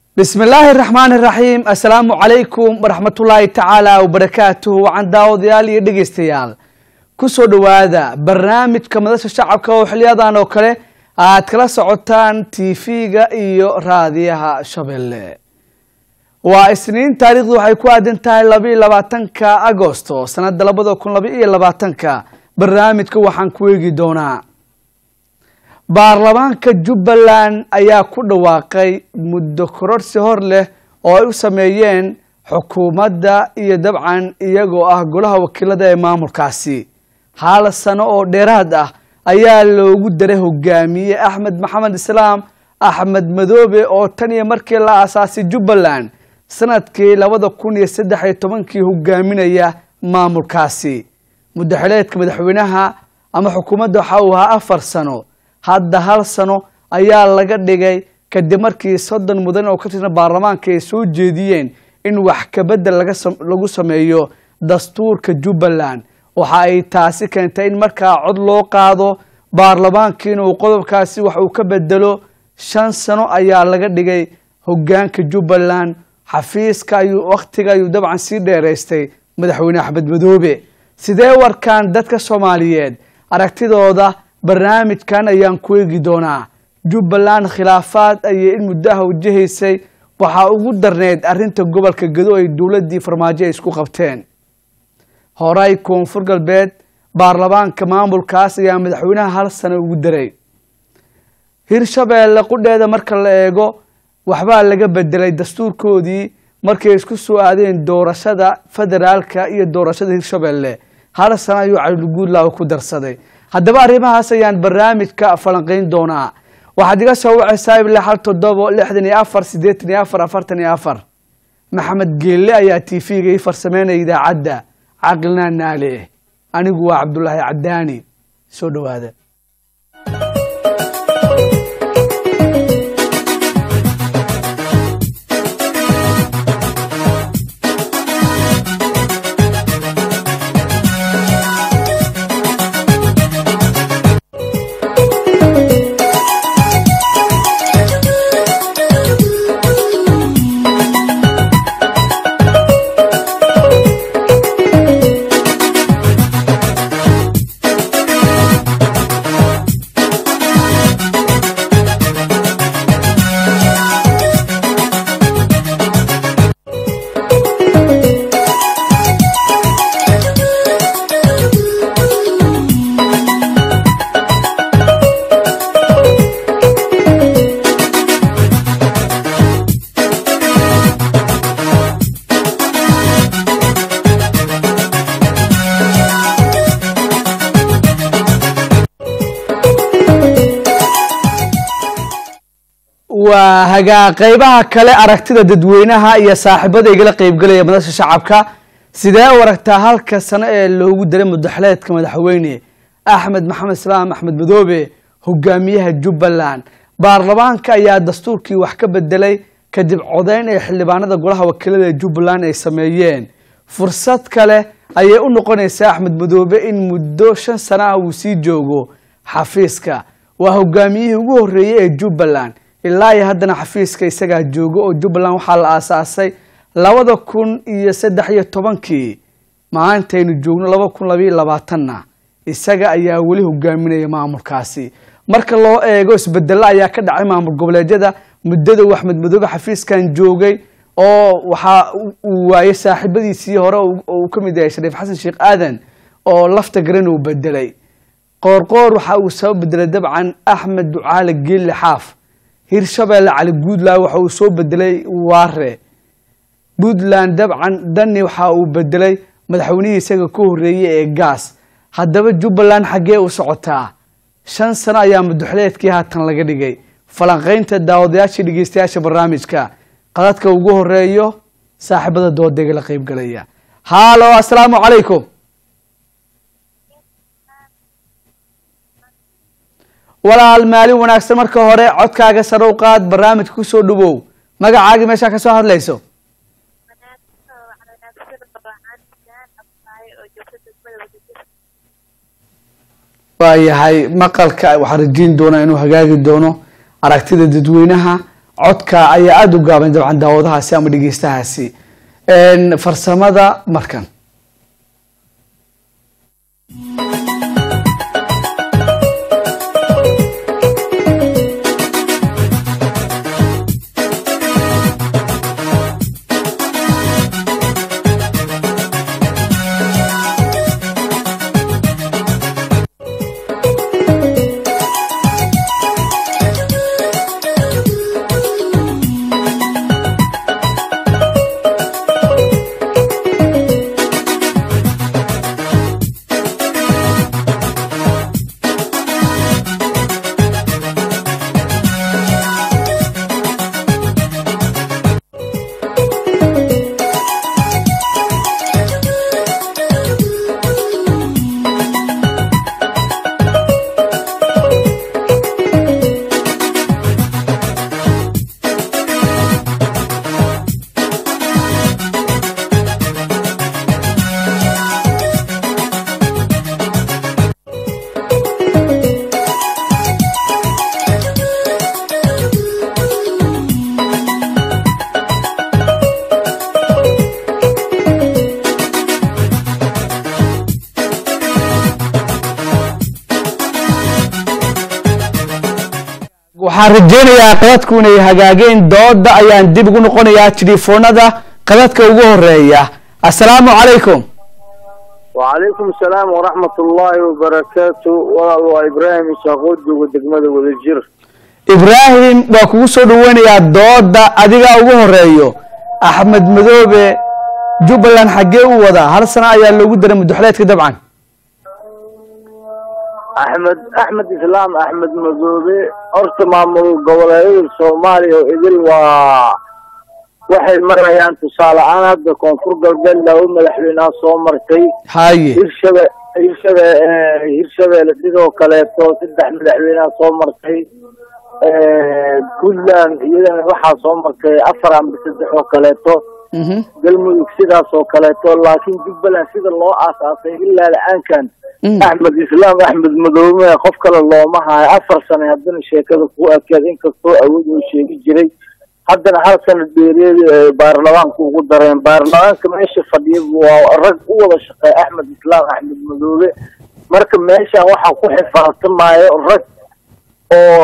bismi illaahi raxmaan iraxiim assalaamu calaykum waraxmatullaahi tacaala wabarakaatuhu wacan daawadayaal iyo dhegeystayaal kusoo dhowaada barnaamijka madasha shacabka oo xiliyadan oo kale aad kala socotaan tv-ga iyo raadiyaha shabeelle waa isniin taariikhdu waxay ku aadan tahay labaiyo labaatanka agosto sanada labada kun laba iyo labaatanka barnaamijka waxaan ku eegi doonaa baarlamaanka jubbaland ayaa ku dhawaaqay muddo kororsi hor leh oo ay u sameeyeen xukuumadda iyo dabcan iyagoo ah golaha wakiilada ee maamulkaasi hal sano oo dheeraad ah ayaa loogu daray hogaamiye axmed maxamed islaam axmed madoobe oo tan iyo markii la aasaasay jubbaland sanadkii labada kun iyo saddex iyo tobankii hogaaminaya maamulkaasi muddaxileedka madaxweynaha ama xukuumadda waxa uu ahaa afar sano hadda hal sano ayaa laga dhigay kadib markii soddon mudan oo ka tirsan baarlamaanka ay soo jeediyeen in wax kabedel lagu sameeyo dastuurka jubbaland waxa ay taasi keentay in markaa cod loo qaado baarlamaanka inuu qodobkaasi wax uu ka bedelo shan sano ayaa laga dhigay hogaanka jubbaland xafiiska ayuu wakhtiga ayuu dabcan sii dheeraystay madaxweyne axmed madoobe sidee warkaan dadka soomaaliyeed aragtidooda barnaamijkan ayaan ku eegi doonaa jubbaland khilaafaad ayay in muddaha wajahaysay waxaa ugu darneyd arrinta gobolka gado ay dowladdii farmaajo ay isku qabteen horay koonfur galbeed baarlamaanka maamulkaas ayaa madaxweynaha hal sano ugu daray hirshabeelle qudheeda marka la eego waxbaa laga bedelay dastuurkoodii markay isku soo aadeen doorashada federaalka iyo doorashada hirshabeelle hal sano ayuu caliguudlaaw ku darsaday haddaba arrimahaas ayaan barnaamijka falanqeyn doonaa waxaad iga soo wacaysaa ilaa hal toddobo lixdan iyo afar siddeetan iyo afar afartan iyo afar maxamed geelle ayaa t v-ga ii farsameynaya idaacadda caqlinaa naale anigu waa cabdulaahi cadaani soo dhowaada waa hagaa qeybaha kale aragtida dadweynaha iyo saaxiibada igala qeybgelaya madasha shacabka sidee u aragtaa halka sano ee loogu daray mudaxleedka madaxweyne axmed maxamed islaam axmed madoobe hogaamiyaha jubbaland baarlamaanka ayaa dastuurkii wax ka bedelay kadib codeyn ee xildhibaanada golaha wakiilada ee jubbaland ay sameeyeen fursad kale ayay u noqonaysaa axmed madoobe in muddo shan sano ah uu sii joogo xafiiska waa hogaamiyihii ugu horreeyey ee jubbaland ilaa iyo haddana xafiiska isagaa joogo oo jubbaland waxaa la aasaasay labada kun iyo saddex iyo tobankii maantaynu joogno laba kun labaiyo labaatanna isaga ayaa weli hogaaminaya maamulkaasi marka loo eego isbedelo ayaa ka dhacay maamul goboleedyada muddada uu axmed madoobe xafiiskan joogay oo waxaa uu waayey saaxiibadiisii hore uu ka mid yahay shariif xasan sheekh aadan oo lafta garan uu bedelay qoorqoor waxa uu soo bedelay dabcan axmed ducaale geelle xaaf hirshabeelle cali puntland waxa uu soo bedelay waare puntland dabcan dani waxa uu bedelay madaxweynihii isaga ka horreeyey ee gaas haddaba jubbaland xaggee u socotaa shan sano ayaa mudaxleedkii haatan laga dhigay falanqeynta daawadayaashii dhegeystayaasha barnaamijka qadadka ugu horeeyo saaxiibada doodeega la qeybgalaya haalo assalaamu calaykum walaal maalin wanaagsan marka hore codkaaga sare u qaad barnaamijka kusoo dhawow magacaagii meeshaa kasoo hadlayso waayahay maqalka waxaan rajeyn doonaa inuu hagaagi doono aragtida dadweynaha codka ayaa aada u gaaban dabcan daawadahaasi ama dhegeystahaasi farsamada markan waxaan rajeynayaa qadadku inay hagaageen dooda ayaan dib ugu noqonayaa telefoonada qadadka ugu horeeya assalaamu calaykum وعليكم السلام ورحمة الله وبركاته والله إبراهيم إساقود جوجو دقمة ولجير ibraahim waa kugu soo dhaweynayaa dooda adiga ugu horeeyo axmed madoobe jubbaland xaggee u wadaa hal sano ayaa loogu daray mudaxleedka dabcan أحمد أحمد إسلام أحمد مذوبي أرت مامل قولي الصومالي وإذن و waxay marayaan tusaale ahaan hadda koonfur galbeed laba madaxweynea soo martay haye hirshabe hirshabe hirshabeelle sidoo kaleeto saddex madaxweynea soo martay puntland iyadana waxaa soo martay afar amba saddex oo kaleeto mhm galmudug sidaas oo kaleeto laakiin jubbaland sida loo aasaasay ilaa la-aankan Mm. axmed islaam axmed madoobe qof kale looma hayo afar sane haddana sheekada ku ekeed inkastoo awood uu sheegi jiray haddana hal sana dheereedi ay baarlamaanka ugu dareen baarlamaanka meesha fadhiya waa rag u wada shaqeeya axmed islaam axmed madoobe marka meeshan waxaa ku xifaaltamaayo rag oo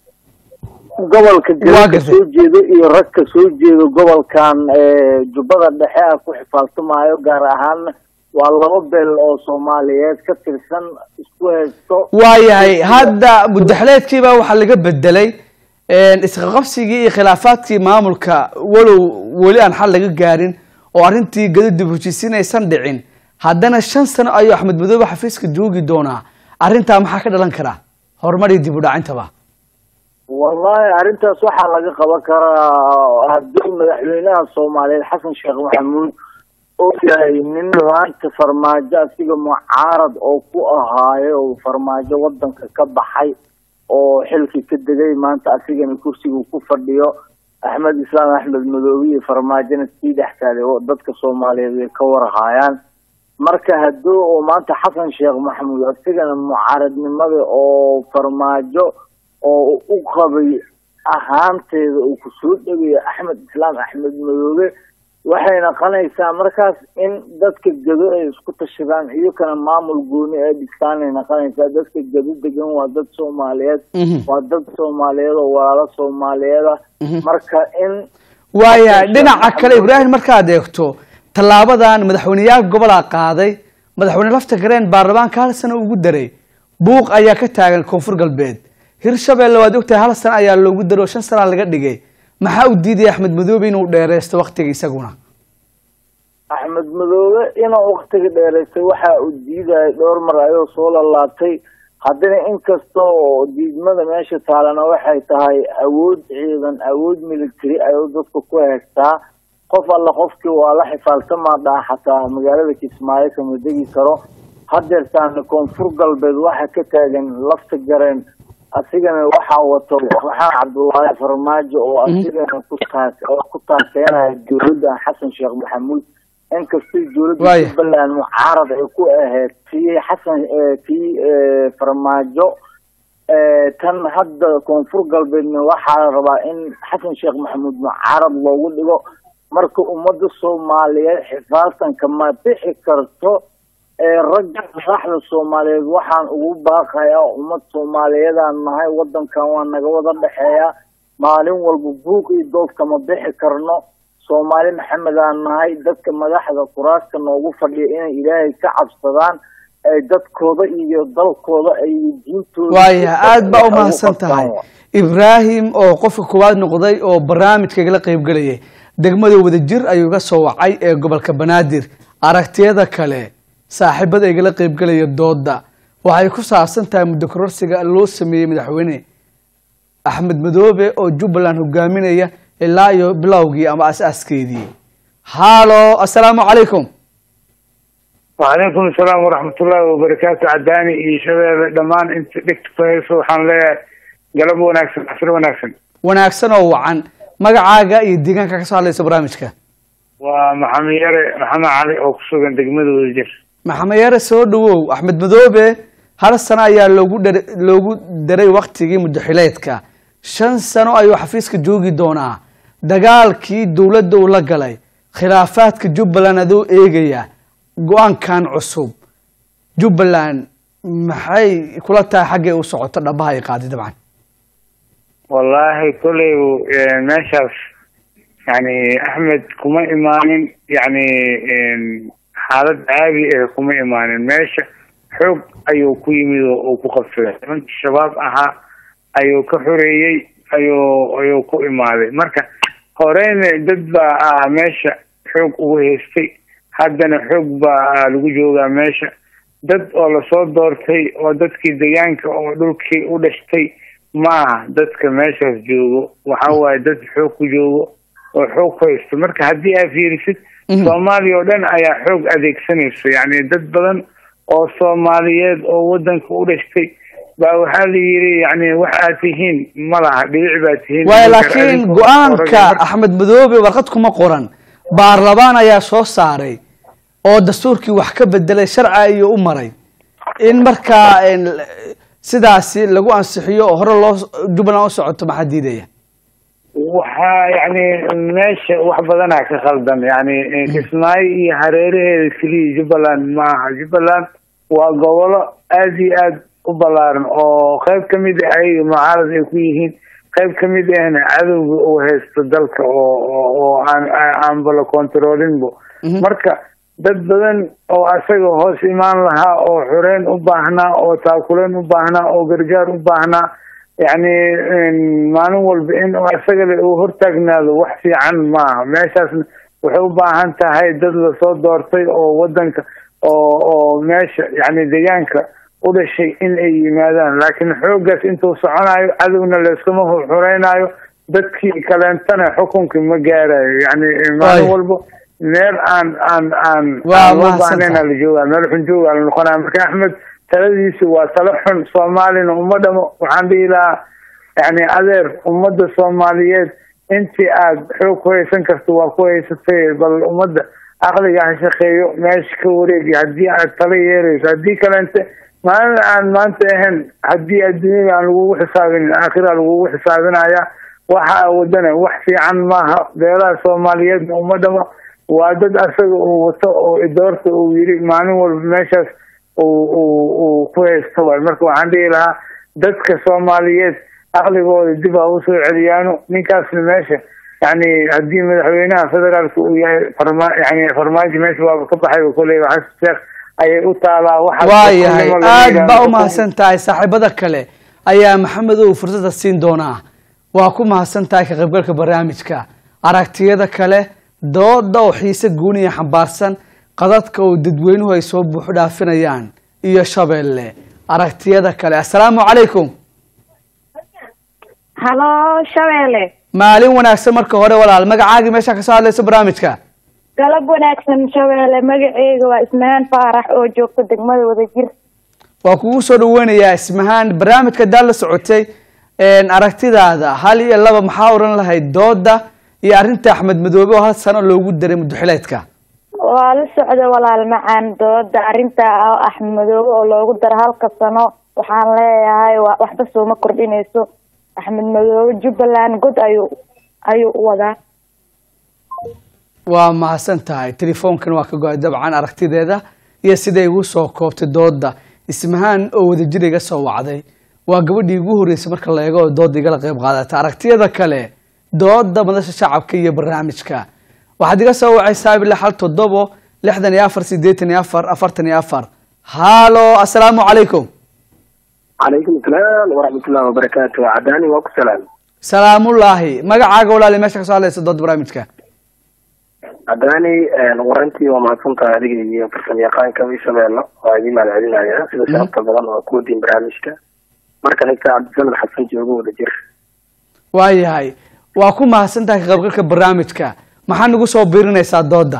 gobolka Waa galka gartay. soo jeedo iyo rag ka soo jeedo gobolkan ee, jubbada dhexe ah ku xifaaltamaayo gaar ahaan waa laba beel oo soomaaliyeed ka tirsan isku haysto waayahay hadda mudaxleedkiiba waxaa laga bedelay isqaqabsigii iyo khilaafaadkii maamulka walow weli aan xal laga gaarin oo arrintii gadidib heshiisiin aysan dhicin haddana shan sano ayuu axmed madoobe xafiiska joogi doonaa arrintaa maxaa ka dhalan karaa horumar iyo dib u dhacintaba wallahi arrintaas waxaa laga qaban karaa haddii madaxweynaha soomaaliyeed xasan sheekh maxamuud oo yahay nin maanta farmaajo asiga mucaarad oo ku ahaayo oo farmaajo wadanka ka baxay oo xilkii ka degay maanta asigana kursiga ku fadhiyo axmed islaam axmed madoobe iyo farmaajona sii dhex taalay oo dadka soomaaliyeed ay ka warhaayaan marka haddii uu maanta xasan sheekh maxamuud asigana mucaaradnimada oo farmaajo oo u qabay ahaanteeda uu kusoo dhegayo axmed islaam axmed madoobe waxay naqonaysaa markaas in dadka gado ay isku tashadaan iyakana maamul gooni ay dhistaan ay naqonaysaa dadka gado degan waa dad soomaaliyeed Mhm. waa dad soomaaliyeed oo walaalo soomaaliyeed ah marka in waayahay dhinaca kale ibraahim markaad eegto tallaabadan madaxweyneyaal gobolaa qaaday madaxweyne lafta gareen baarlamaanka hal sano ugu daray buuq ayaa ka taagan koonfur galbeed hirshabeelle waad ogtahay hal sano ayaa loogu daray oo shan sanaa laga dhigay maxaa u diidaya axmed madoobe inuu dheereysto waktiga isaguna axmed madoobe inuu waktiga dheeraystay waxa uu diidaya dhowr mar ayuu soo lalaabtay haddana inkasta oo diidmada meesha taalana waxay tahay awood ciidan awood military ayuu dadka ku haystaa qof alla qofkii waa la xifaaltamaa dhaha xataa magaalada kismaayo kama degi karo hadeertaana koonfur galbeed waxa ka taagan lafta gareen asigana waxaa wato maxamed cabdullaahi farmaajo oo asigana ku taas oo ku taaseynaya dowladda xasan sheekh maxamuud inkastay dowladda Waaya. jubbaland mucaarad ay ku ahayd tii xasan eh, tii eh, farmaajo tan hadda koonfur galbeedna waxaa la rabaa in xasan sheekh maxamuud mucaarad loogu dhigo marka ummadda soomaaliyeed xifaadtanka ma bixi karto ragga madaxda soomaaliyeed waxaan ugu baaqayaa ummad soomaaliyeedaan nahay wadankan waa naga wada dhexeeya maalin walba buuq iyo doodka ma bixi karno soomaali maxamedaan nahay dadka madaxda kuraasta noogu fadhiya inay ilaahay ka cabsadaan ay dadkooda iyo dalkooda ay diintooda waaya aada baa umahadsan tahay ibraahim oo qofka koowaad noqday oo barnaamijkaigala qeybgelayay degmada wadajir ayuu iga soo wacay ee gobolka banaadir aragtiyada kale saaxiibada igala qeybgelaya dooda waxay ku saabsan tahay muddo kororsiga loo sameeyey madaxweyne axmed madoobe oo jubbaland hogaaminaya ilaa iyo bilowgii ama as-aaskeedii hallo assalaamu calaykum وعليكم السلام ورحمة الله وبركاته عداني iyo shabeelle dhammaan inta dhegta ku hayso waxaan leeyahay galab wanaagsan casr wanaagsan wanaagsan oo wacan magacaaga iyo deegaanka ka soo hadlaysa barnaamijka waa maxamed yare maxamed cali oo ku sugan degmada wadajir maxamed yare soo dhawow axmed madoobe hal sano ayaa loogu dha loogu daray waktigii muddaxileedka shan sano ayuu xafiiska joogi doonaa dagaalkii dowladda uu la galay khilaafaadka jubbaland adoo eegaya go-aankan cusub jubbaland maxay kula tahay xaggay u socoto dhabaha ay qaaday dabcan wallaahi kolley meeshaas yani axmed kuma imaanin yani xaalad caadi ah kuma imaanin meesha xoog ayuu ku yimid oo uu ku qabsaday nimankii shabaab ahaa ayuu ka xoreeyey ayuu ayuu ku imaaday marka horeyna dad baa ah meesha xoog ugu haystay haddana xoog baa lagu joogaa meesha dad oo lasoo doortay oo dadkii deegaanka oo dhulkii u dhashtay maaha dadka meeshaas joogo waxa waaye dad xoog ku joogo oo xoog ku haysto marka haddii aad fiirisid soomaaliya oo dhan ayaa xoog adeegsanayso yacni dad badan oo soomaaliyeed oo wadanka u dhashtay baa waxaa la yiri yani wax aad tihiin ma laha dhibic baa tihiin waay laakiin go-aanka axmed madoobe warqad kuma qoran baarlamaan ayaa soo saaray oo dastuurkii wax ka bedelay sharci ayuu u maray in markaa sidaasi lagu ansixiyo oo hore loo jubbaland u socoto maxaa diidaya waxaa yani meesha wax badanaa ka khaldan yani kismaayo iyo hareeraheeda keliya jubbaland ma aha jubbaland waa gobolo aad iyo aad u ballaaran oo qayb ka mid ah ayaga mucaarad ay ku yihiin qayb ka mid ahna cadowga uu haysto dalka oo oo aan aanba la controlinbo marka dad badan oo asaga hoos imaan lahaa oo xoreyn u baahnaa oo taakuleen u baahnaa oo gargaar u baahnaa yacni maalin walba in asagale uu hortaagnaado wax fiican maaha meeshaasna waxay u baahan tahay dad lasoo doortay oo wadanka oo oo meesha yacni deegaanka u dhashay in ay yimaadaan laakiin xooggaas intuu soconayo cadowna layskuma xureynayo dadkii kaleentana xukunkii ma gaarayo yacni maalin walba meel aan aan aan aan loo baahnayn la joogaa meel xun joogaa la noqonaya marka axmed taladiisi waa talo xun soomaalina uma dhamo waxaan dhihi lahaa yani adeer ummadda soomaaliyeed intii aad xoog ku haysan karto waa ku haysatay bal ummadda aqliga ha shaqeeyo meesha ka wareegi haddii aad talo yeerayso haddii kaleente maalin aan maanta ahayn haddii adduunyada aan lagugu xisaabinin aakhira lagugu xisaabinaya waxa wadana wax fiican maaha beelaha soomaaliyeedna uma dhamo waa dad asaga uu wato oo idoorta uu yiri maalin walba meeshaas uu ku haysto waay marka waxaan dhihi lahaa dadka soomaaliyeed aqligooda dib ha usoo celiyaano ninkaasna meesha yani haddii madaxweynaha federaalka uu yahay farma yani farmaajo meesha waaba ka baxay koleyba xasan sheekh ayay u taalaa waayahay aad baa umahadsan tahay saaxiibada kale ayaa maxamedow fursada siin doonaa waa ku mahadsan tahay ka qaybgalka barnaamijka aragtiyada kale dooda oo xiise gooniya xambaarsan qadadka oo dadweynuhu ay soo buuxu dhaafinayaan iyo shabeelle aragtiyada kale assalaamu calaykum halo shabeelle maalin wanaagsan marka hore walaal magacaagii meeshaa kasoo hadlayso barnaamijka galab wanaagsan shabeelle magaceyga waa ismahaan faarax oo joogta degmada wadajir waa kugu soo dhaweynayaa ismahaan barnaamijka daad la socotay aragtidaada hal iyo laba maxaa oran lahayd dooda iyo arrinta axmed madoobe oo hal sano loogu daray muddoxileedka waa la socda walaal macaan dooda arrinta axmed madoobe oo loogu daro halka sano waxaan leeyahay wa- waxba sooma kordhinayso axmed madoobe jubbaland god ayuu ayuu u wadaa waa mahadsan tahay telefoonkan waa ka go-ay dabcan aragtideeda iyo siday igu soo koobtay dooda ismahaan oo wadajir iga soo wacday waa gabadhii ugu horreysay marka la eego oo dooda igala qayb qaadata aragtiyada kale dooda madasha shacabka iyo barnaamijka waxaad iga soo wacaysaa ilaa hal toddobo lixdan iyo afar siddeetan iyo afar afartan iyo afar halo assalaamu calaykum calaykum asalaam waraxmatullahi wabarakaatu cadaani waa ku salaam salaamullaahi magacaaga walaali meesha kasoo hadlaysa dooda barnaamijka cadaani warantii waa mahadsantahay adiga iyo farsamayaqaanka ishabeello waa idin mahadcelinaya sida sharafta badan oo ku wadiin barnaamijka marka xigta cabdisamed xasan joogo wada jir waayahay waa ku mahadsan tahay ka qaybgalka barnaamijka maxaa nagu soo biirinaysaa dooda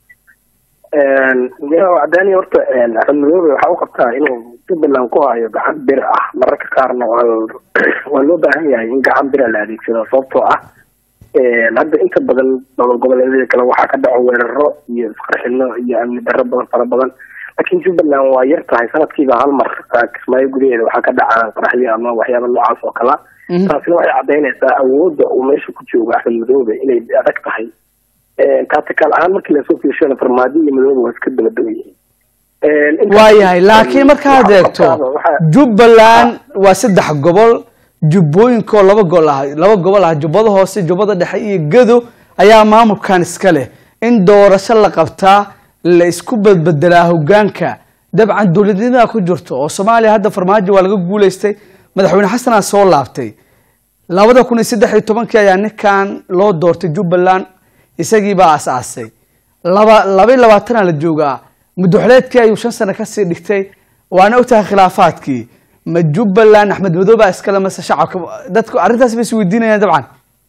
cadaani horta axmed madoobe waxaa u qabtaa inuu jubbaland ku hayo gacan bir ah mararka qaarna waa waa loo baahan yahay in gacan bira la adeegsado sababtoo ah hadda inta badan dowlad goboleedyada kale waxaa ka dhaco weeraro iyo isqarxino iyo amni darro badan fara badan laakiin jubbaland waa yar tahay sanadkiiba hal mar kismaayo gudaheeda waxaa ka dhaca qaraxyo ama waxyaaba noocaas oo kala taasina waxay cadaynaysaa awoodda uu meesha ku joogo axmed madoobe inay adag tahay taatikaal ahaan markii lasoo fiirshana farmaajo iyo madoobe waa iska daba dhow yihiin waayahay laakiin markaad eegto jubbaland waa saddex gobol jubbooyinkoo laba gol ah laba gobol ah jubbada hoose jubbada dhexe iyo gado ayaa maamulkan iska leh in doorasho la qabtaa la isku badbedelaa hogaanka dabcan dowladnimadaa ku jirto oo soomaaliya hadda farmaajo waa laga guuleystay madaxweyne xasanaa soo laabtay labada kun iyo saddex iyo tobankii ayaa ninkan loo doortay jubbaland isagii baa as-aasay laba laba iyo labaatana la joogaa muddoxleedkii ayuu shan sano kasii dhigtay waana ogtahay khilaafaadkii ma jubbaland axmed madoobe iskale mase shacabka dadku arrintaas bay isweydiinayaan dabcan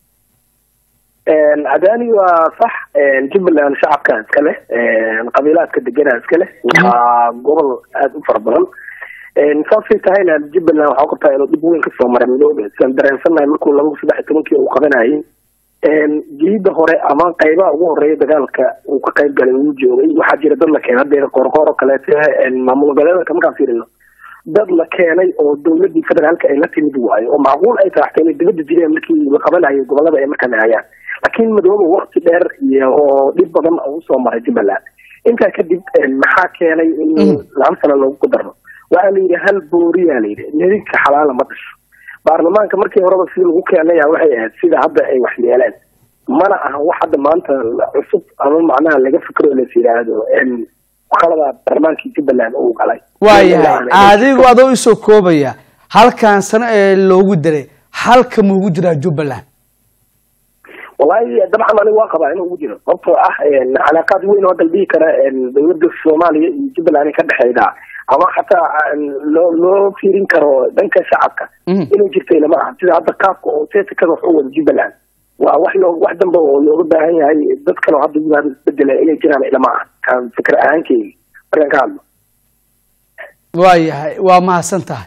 cadaani waa sax jubbaland shacabka iska leh qabiilaadka degana iska leh waa gobol aada u fara badan saasay tahayna jubbaland waxaa qabtaa inuu dhib weyn kasoo maray madoobe sidaan dareensannahay markuu laba saddex iyo tobankii uu qabanayay jiida hore ama qaybaha ugu horeeya dagaalka uu ka qayb galay uu joogay waxaa jira dad la keenay haddeeda qoorqoor oo kaleete maamul goboleedka markaan fiirino dad la keenay oo dowladii federaalka ay la timid waayo oo macquul ay tahay xataa inay dibadda jireen markii la qabanayo gobolada ay markaan hayaan laakiin madoobe wakti dheer iyo oo dhib badan uu soo maray jubbaland intaa kadib maxaa keenay in laba sano loogu darno waxaa la yidhi hal booriyaa la yidhi nidinka xalaala ma dhasho baarlamaanka markii horeba si lagu keenaya waxay ahayd sida hadda ay wax yeeleen mana aha wax hadda maanta cusub ama macnaha laga fikro las yidhaahdo qalada baarlamaankii jubbaland uu galay waayahay adigu adoo isoo koobaya halkan sano ee loogu diray halka muugu jiraa jubbaland wallahi dabcan aniga waa qabaa inuu ugu jiro sababtoo ah calaaqaad weyn oo dalbihi kara dowladda soomaaliya iyo jubbaland ka dhexeyda ama xataa loo loo fiirin karo dhanka shacabka inay jirtay lama aha sida hadda qaabka oo seesikada wax u wada jubbaland waa wax loo wax dambe oo looga baahan yahay dad kale oo hadda yimaado isbedela inay jiraan ilama aha kan fikir ahaankeyga markaan ka hadlo waayahay waa mahadsan tahay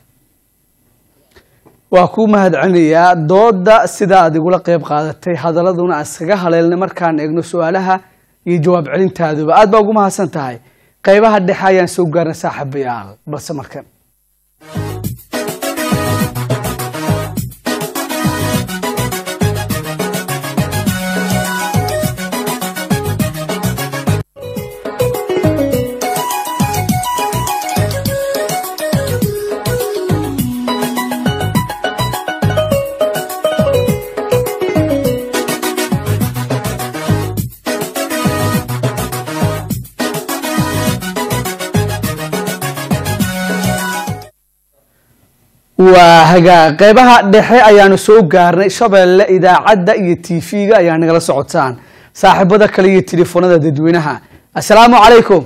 waa kuu mahadcelinayaa dooda sida aad igula qeyb qaadatay hadaladuna iskaga haleelnay markaan eegno su-aalaha iyo jawaab celintaaduba aad baa ugu mahadsan tahay qaybaha dhexe ayaan soo gaarnay saaxiibayaal balse markan waa hagaa qeybaha dhexe ayaanu soo gaarnay shabeelle idaacadda iyo tv-ga ayaa nagala socotaan saaxiibada kale iyo telefoonada dadweynaha assalaamu calaykum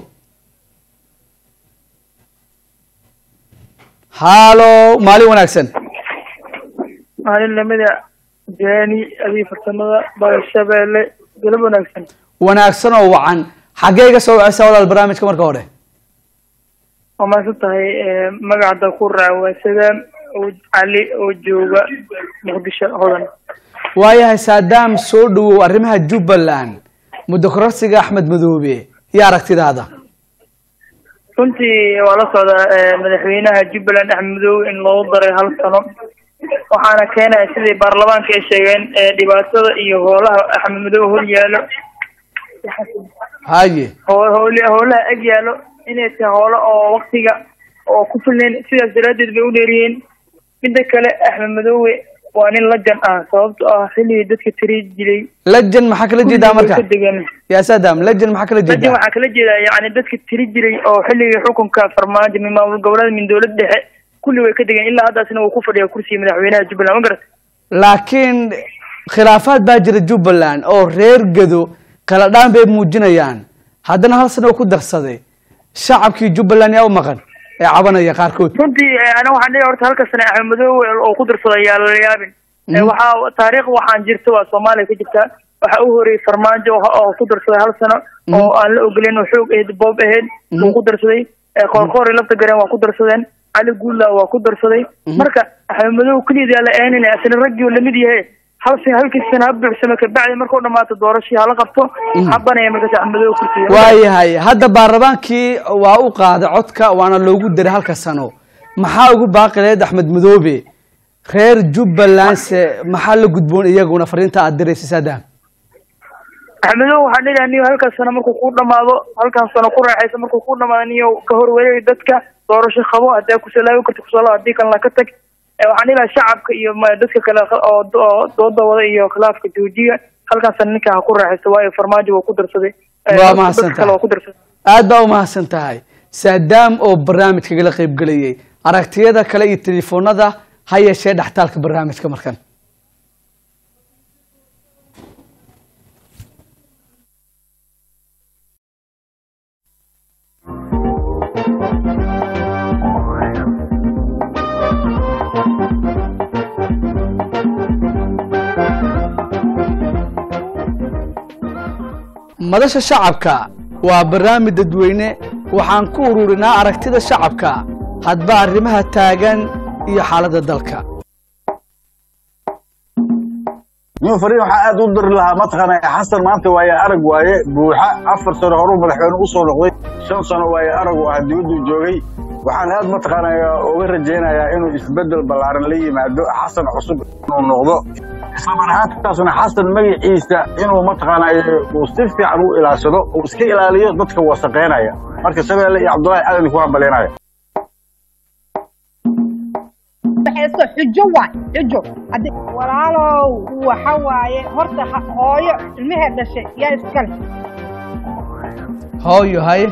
halo maalin wanaagsan maalin lamida jaani adii farsamada baashabeelle galab wanaagsan wanaagsan oo wacan xaggee iga soo waceysaa walaal barnaamijka marka hore waa maasan tahay magacda ku raawaasadaan oo cali oo jooga muqdisho hodan waayahay saadaam soo dhawow arrimaha jubbaland muddo kororsiga axmed madoobe iyo aragtidaada runtii waa la socdaa eh, madaxweynaha jubbaland axmed madoobe in loogu daray hal sano waxaana keenaya sidii baarlamaanka ay sheegeen eh, dhibaatada iyo hoolaha axmed madoobe hor yaalo haye hoo- hooli- hoolaha eg yaalo inay tahay hoolo oo waktiga oo ku filnayn sidaas daraaddeed bay u dheeriyeen midda kale axmed madoobe waa nin lajan ah sababto ah xilligii dadka tiri jiray lejan maxaa kala jeedaa marka ka degan yaa saddam lejan maxaa kala laakiin jeedaa waxaa kala jeedaa yani dadka tiri jiray oo xilligii xukunka farmaajo min maamul goboleed min dowlad dhexe kulli way ka degeen ilaa haddaasna uu ku fadhiya kursiga madaxweynaha jubbaland ma garat laakiin khilaafaad baa jira jubbaland oo reer gado kala dhaan bay muujinayaan haddana hal sano ku darsaday shacabkii jubbaland yaa u maqan ee cabanaya qaarkood runtii eh, aniga waxaan dhihi horta halka sane axmed madoobe oo ku darsaday yaa lala yaabin Eh, waxaa taariikh waxaan jirta waa soomaaliya ka jirta waxaa u horeeyey farmaajo oo- oo ku darsaday hal sano oo aan la ogoleyn oo xoog ahayd boob ahayd wuu ku darsaday Eh, qoorqoori lafta gareen waa ku darsadeen cali guulla waa ku darsaday marka axmed madoobe keliya la eenin asna raggii uu lamid yahay hal sin halkii sana ha buuxsamo kabacdi markuu dhamaato doorashii hala qabto habanaya markaas axmed madoobe kursiga waayahay hadda baarlamaankii waa u qaaday codka waana loogu diray halka sano maxaa ugu baaqi lahayd axmed madoobe reer jubbaland se maxaa la gudboon iyaguna fariinta aad diraysa saddam axmedow waxaan dhigaa niyo halkaas sano markuu ku dhamaado halkan sano ku raaxaysa markuu ku dhamaado niyo ka horwareegi dadka doorasho qabo haddii aad kusalaabi karto kusalaab haddii kalena ka tag Eh, waxaan dhigaa shacabka iyo ma- dadka kale oo do- oo dooda wada iyo khilaafka joojiya halkan sano ninka ha ku raaxaysa waayo farmaajo waa ku darsaday Eh, Waa dadka mahadsantahay. kale waa ku darsaday aad baa umahadsan tahay saadaam oo barnaamijkagala qayb gelayay aragtiyada kale iyo telefoonada ha yeeshee dhextaalka barnaamijka markan madasha shacabka waa barnaamij dadweyne waxaan ku ururinaa aragtida shacabka hadba arrimaha taagan iyo xaaladda dalka nin fariin waxaa aad u diri lahaa mataqaana xasan maanta waaye arag waaye buuxa afar sano horuu madaxweyne u soo noqday shan sano waaye aragu ah dibaduu joogay waxaan aad mataqaana uga rajaynayaa inuu isbedel ballaaran la yimaado xasan cusub inuu noqdo islamar ahaantaasna xasan magaciisa inuu mataqaana uu si fiican u ilaashado uu iska ilaaliyo dadka wasaqeynaya marka shabeelle iyo cabdullaahi aadan ku hambaleenaya waxayso xujo waay xujo Haddi- walaalow waxa waaye horta ha- hooyo ilmaheed dhashay yaa iskale hooyo haye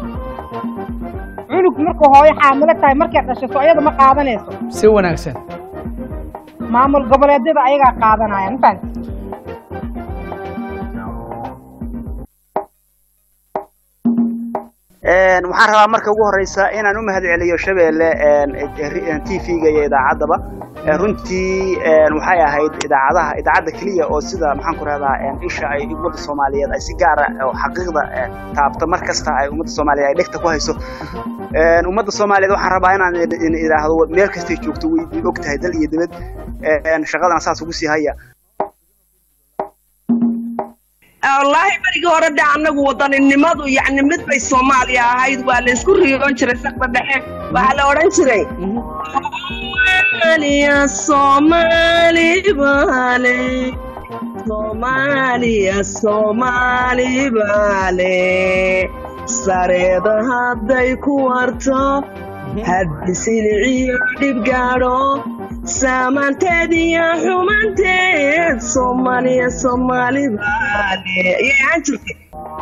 cunug markuu hooyo xaamilo tahay markay dhashay so iyada ma qaadanayso si wanaagsan maamul goboleedyada ayagaa qaadanaya ma fahanti waxaan rabaa marka ugu horeysa inaan u mahadceliyo shabeelle t v-ga iyo idaacaddaba Eh, runtii eh, waxay ahayd idaacadaha idaacadda keliya oo sida maxaan ku rahdaa isha ay ummadda soomaaliyeed ay si gaara oo xaqiiqda eh, taabta mar kasta ay ummadda soomaaliyeed ay dhegta ku hayso Eh, ummadda soomaaliyeed waxaan rabaa inaan idin- idin idhaahdo meel kastay joogto way idin og tahay dal iyo dibad Eh, shaqadana saas ugu sii haya wallaahi berigii hore de annagu wadaninimadu yacni mid bay soomaaliya ahayd waa la isku riyoon jiray saqda dhexe waxaa la odhan jiray soomaaliya soomaali baale soomaaliya soomaali baale sareeda hadday ku warto haddi siliciyo dhib gaadho saamanteed iyo xumanteed soomaaliya soomaali baale ayay ahaan jirtay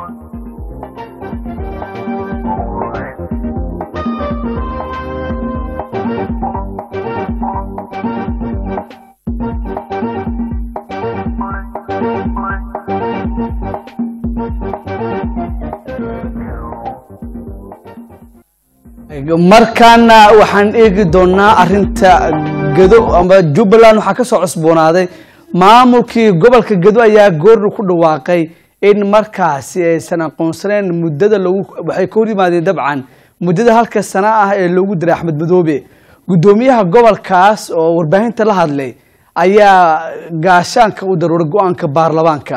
markaana waxaan eegi doonaa arinta gado ama jubbaland waxaa kasoo cusboonaaday maamulkii gobolka gado ayaa goorna ku dhawaaqay in markaasi aysan aqoonsaneen muddada lagu waxay ka hor yimaadeen dabcan muddada halka sana ah ee loogu diray axmed madoobe guddoomiyaha gobolkaas oo warbaahinta la hadlay ayaa gaashaanka u daruuray go-aanka baarlamaanka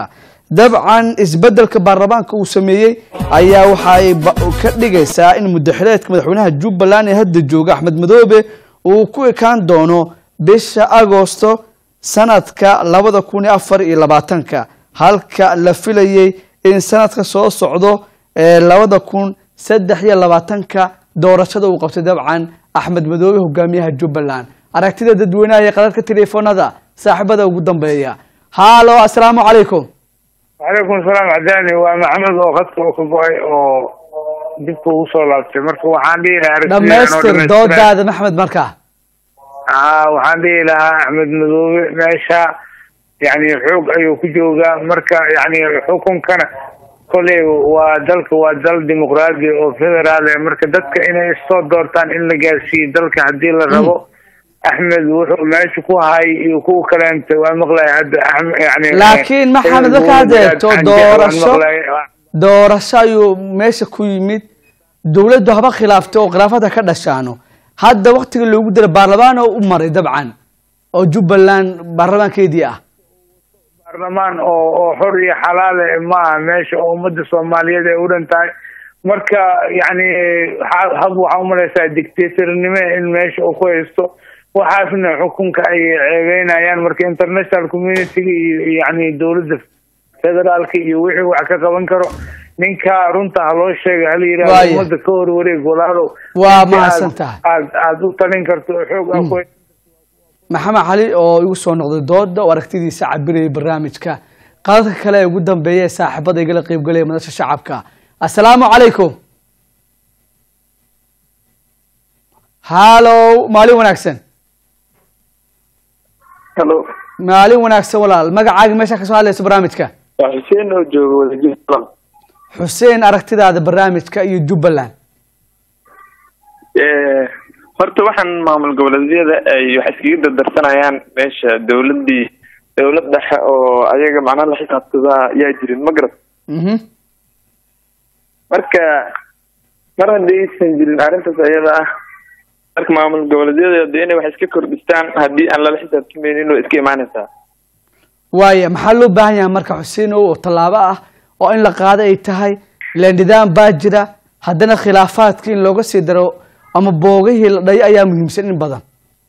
dabcan isbeddelka baarlamaanka uu sameeyey ayaa waxa ay ba- ka dhigaysaa in mudaxileedka madaxweynaha jubbaland ee hadda jooga axmed madoobe uu ku ekaan doono bisha agosto sanadka labada kun iyo afar iyo labaatanka halka la filayey in sanadka soo socdo ee labada kun saddex iyo labaatanka doorashada uu qabtay dabcan axmed madoobe hogaamiyaha jubbaland aragtida dadweynaha iyo qadadka telefoonada saaxiibada ugu dambeeya haalo asalaamu calaykum وعليكم السلام عداني ومحمد oo khadka uu ka go-ay oo dibka ugu soo laabtay marka waxaan dhihi lahaa aragtida anoo dhammaystir dhammaystiran. doodaada maxmed markaa aa waxaan dhihi lahaa axmed madoobe meesha yani xoog ayuu ku joogaa marka yani xukunkana koley waa dalka waa dal dimuqraadi oo federaal eh marka dadka inay soo doortaan in la gaarsiiyo dalka haddii la rabo axmed wuxuu meesha ku hay iyo kuwa kaleenta waa maqlaya hadda Axmed- yani laakiin maxamed marka had eegto doorasho doorasho ayuu meesha ku yimid dowladdu haba khilaaftay oo khilaafada ka dhashaano hadda waktiga loogu dira baarlamaan oo u maray dabcan oo jubbaland baarlamaankeedii ah baarlamaan oo oo xor iyo xalaal eh ma aha meesha oo ummadda soomaaliyeed ay u dhan tahay marka yani ha- hab waxaa umalaysaa dictatornimo in meesha uu ku haysto waxaasna xukunka ay ceebeynayaan marka international community-ga iyo iyo yani dowladda federaalka iyo wixii wax ka qaban karo ninka runta ha loo sheega hala yidhahdo Waaya. ummadda ka hor wareeg walaalow Waa intii mahadsan aad- tahay. aad aad u talin karto oo xoog ah ku maxamed cali oo igu soo noqday dooda oo aragtidiisa cabirayay barnaamijka qadadka kale ee ugu dambeeya ee saaxiibada igala qeybgalaya madasha shacabka assalaamu calaykum hallow maalin wanaagsan Hello. maalin wanaagsan walaal magacaaga meesha kasoo hadlayso barnaamijka waa xuseen oo jooga wadajir qalam xuseen aragtidaada barnaamijka iyo jubbaland Eh, horta waxaan maamul goboleedyada ay wax iskaga dardarsanayaan meesha dowladii dowlad dhexe oo ayaga macnaha la xisaabtadaa yaa jirin ma garat Mhm. marka mar haddii aysan jirin arrintaas ayada ah marka maamul goboleedyada dee inay wax iska kordhistaan haddii aan lala xisaabtamaynin way iska imaanaysaa waaya maxaa loo baahan yahay marka xuseen oo tallaabo ah oo in la qaado ay tahay ila nidaam baa jira haddana khilaafaadka in looga sii daro ama boogihii la dhayo ayaa muhiimsan in badan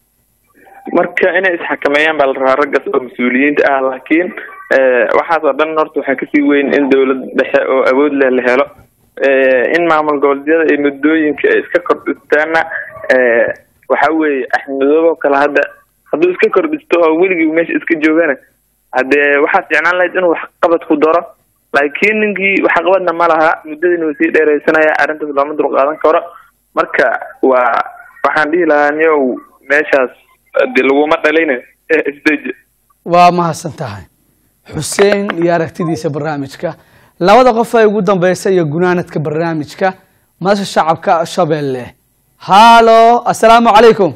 marka inay isxakameeyaan baa la rabaa raggaas oo mas-uuliyiinta ah laakiin eh, waxaas oo dhan horta waxaa kasii weyn in dowlad dhexe oo awood leh la helo Eh, in maamul goboleedyada ay muddooyinka ay iska kordhistaana eh, waxa weeye axmedoobo kale hadda hadduu iska kordhisto oo weligii meesha iska joogana haddee waxaa fiicnaan lahayd inuu waxqabad ku daro laakiin ninkii waxqabadna ma laha muddadiina uu sii dheeraysanaya arrintaas looma dulqaadan karo marka waa waxaan dhihi lahaa niyow meeshaas de laguma dhalayna eh, isdeji waa mahadsan tahay xuseen iyo aragtidiisa barnaamijka labada qof ee ugu dambeysa iyo gunaanadka barnaamijka madasha shacabka shabeelle hallo assalaamu calaykum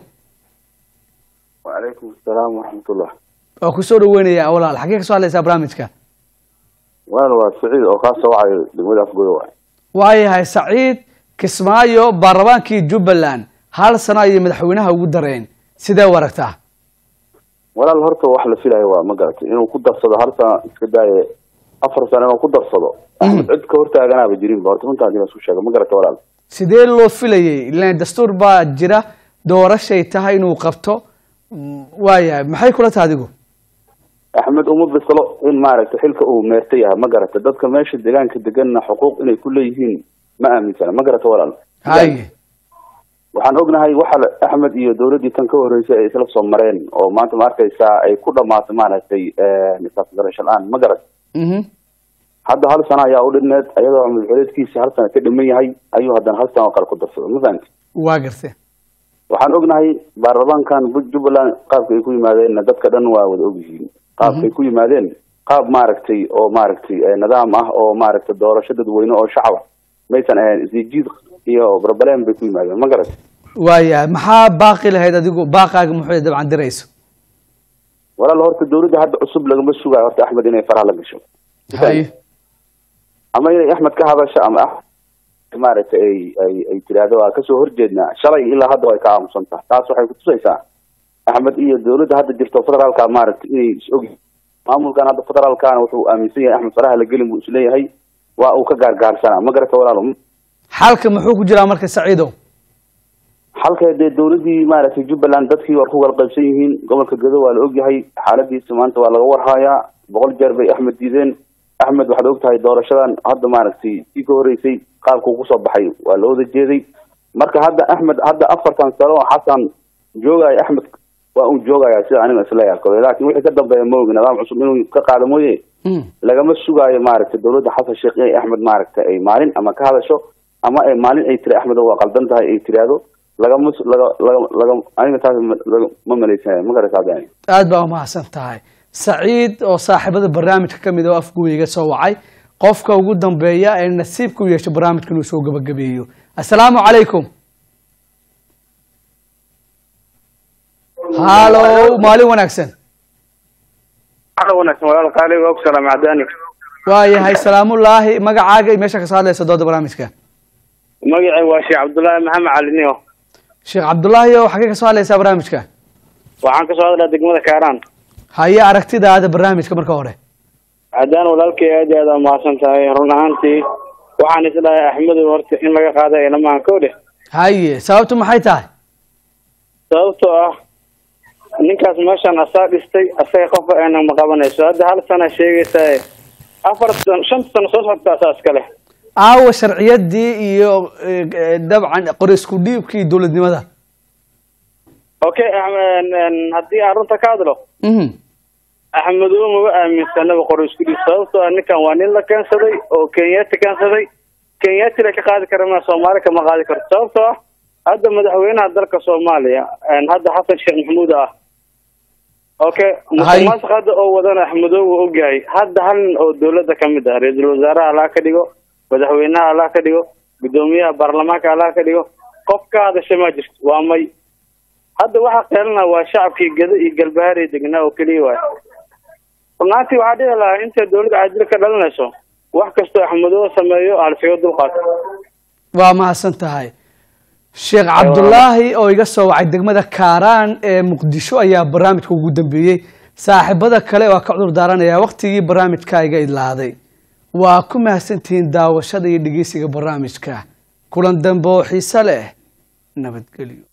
وعليكم السلام ورحمة الله waa kusoo dhaweynaya walaal xagee kasoo hadlaysaa barnaamijka وأنا وسعيد أو خاصة وعي دقمة أفقود وعي waayahay saciid kismaayo baarlamaankii jubbaland hal sano ayay madaxweynaha ugu dareen sidee u aragtaa ولا الهرطة واحد في الهواء ما قالت إنه كنت أفصل هرطة إسكداية أفر سنة إنه كنت أفصل أحمد عد كهرطة أنا بجرين بهرطة كنت أجي مسوي شيء ما قالت ولا sidee loo filayay ilaan dastuur baa jira doorashay tahay inuu qabto Mm, waayahay maxay kula tahay adigu أحمد أمود بصلو إن ما عرفت حلك أو مرتيها ما قالت دتك ماشي دجان كدجنا حقوق إنه كل يهين ما أمن سنة ما قالت ولا haye waxaan ognahay waxa la- axmed iyo dowladdii tan ka horreysay ay isla soo mareen oo maanta ma arkaysaa ay ku dhamaatay maaragtay nisaas garasho la-aan ma garat Mhm. hadda hal sano ayaa u dhibneed ayadoo madaxweyneedkiisa hal sano ka dhiman yahay ayuu haddana hal sano oo kale ku darsaday ma fahanti waa gartee waxaan ognahay baarlamaankan Bu- jubbaland qaabka ay ku yimaadeenna dadka dhan waa wada ogyihiin qaabka ay ku yimaadeen qaab maaragtay oo maaragtay eh, nidaam ah oo maaragtay doorasho dadweyne oo shacab ah maysan ahayn isjiid iyo barbaleen bay ku yimaadeen ma garat waayahay maxaa baaqi lahayd adigu baaqaaga muxuu dabcan dirayso walaal horta dowladda hadda cusub lagama sugayo horta axmed inay faraha la gasho haye ama inay axmed ka hadasho ama Axmed maaragtay ay ay ay tiraahdo waa kasoo horjeednaa shalay ilaa hadda way ka aamusan tahay taas waxay kutusaysaa axmed iyo dowladda hadda jirto federaalka maaragtay inay is og maamulkan hadda federaalkana wuxuu aaminsan yahay axmed faraha la gelin buu isleeyahay waa uu ka gaargaarsanaa ma garata walaalo xalka muxuu ku jiraa marka saciidow halka dee dowladii maaragtay jubbaland dadkii waa ku wada qaybsan yihiin gobolka gedo waa la ogyahay xaaladiisa maanta waa laga warhayaa boqol jeer bay axmed diideen axmed waxaad ogtahay doorashadan hadda maaragtay sii ka horeysay qaabkuu kusoo baxay waa la wada jeeday marka hadda axmed hadda afartan sano oo xasan joogaya axmed waa uu joogaya sida aniga isleeyahay laakiin wixii ka dambeeya ma ogi nidaam cusub inuu ka qaado mooye lagama sugaayo maaragtay dowladda xasan sheekh inay axmed maaragtay ay maalin ama ka hadasho ama ay maalin ay tiri axmed waa qaldan tahay ay tiraahdo lagama laga laga laga aniga taas ma malaysanayo ma garata aad baa umahadsan tahay saciid oo saaxiibada barnaamijka ka mid oo afgooyiga soo wacay qofka ugu dambeeya ee nasiibka u yeesho barnaamijka inuu soo gabagabeeyo assalaamu calaykum halo maalin wanaagsan wanaagsan walaal qaali waa ku salaam cadaani waayahay salaamullaahi magacaaga iyo meesha kasoo hadlaysa dooda barnaamijka magacay waa sheekh cabdullaahi maxamed caliniyo sheekh cabdullaahi oo xagee kasoo hadlaysaa barnaamijka waxaan kasoo hadlaa degmada kaaraan haye aragtidaada barnaamijka marka hore cadaan walaalkay aad iyo aad aa mahadsan tahay run ahaantii waxaan isdhahay axmedow horta in laga qaada ilamaan kow dheh haye sababtu maxay tahay sababtoo ah ninkaas meeshan asaa dhistay asaga qofka ayna ma qabanayso hadda hal sana sheegaysaa afar san shanta sano soo socota asaa iska leh aawa sharciyadii iyo dabcan qori isku dhiibkii dowladnimada okay haddii aan runta ka hadlo axmedow maba aaminsanaba qori isku dhiib sababtoo ah ninkan waa nin la keensaday oo kenyaati keensaday kenyaati la ka qaadi kara ma soomaali kama qaadi karto sababtoo ah hadda madaxweynaha dalka soomaaliya hadda xasan sheekh maxamuud ah okay musuqmaasuq hadda oo wadana axmedow wuu ogyahay hadda hal nin oo dowladda kamid ah ra-iisul wasaaraha allah ka dhigo madaxweynaha allah ka dhigo guddoomiyaha baarlamaanka allah ka dhigo qof ka hadasha ma jirto waa may hadda waxaa qeelana waa shacabkii gado iyo galbaharay degnaa oo keliya waay runaantii waxaa dhici lahaa intay dowladda caadil ka dhalinayso wax kastoo axmedow sameeyo halsiga dulqaato waa mahadsan tahay sheekh cabdulaahi oo iga soo wacay degmada kaaraan ee muqdisho ayaa barnaamijka ugu dambeeyey saaxiibada kale waa ka cudur daaranaya waktigii barnaamijka iga idlaaday waa ku mahadsantihiin daawashada iyo dhegeysiga barnaamijka kulan dambe oo xiise leh nabadgelyo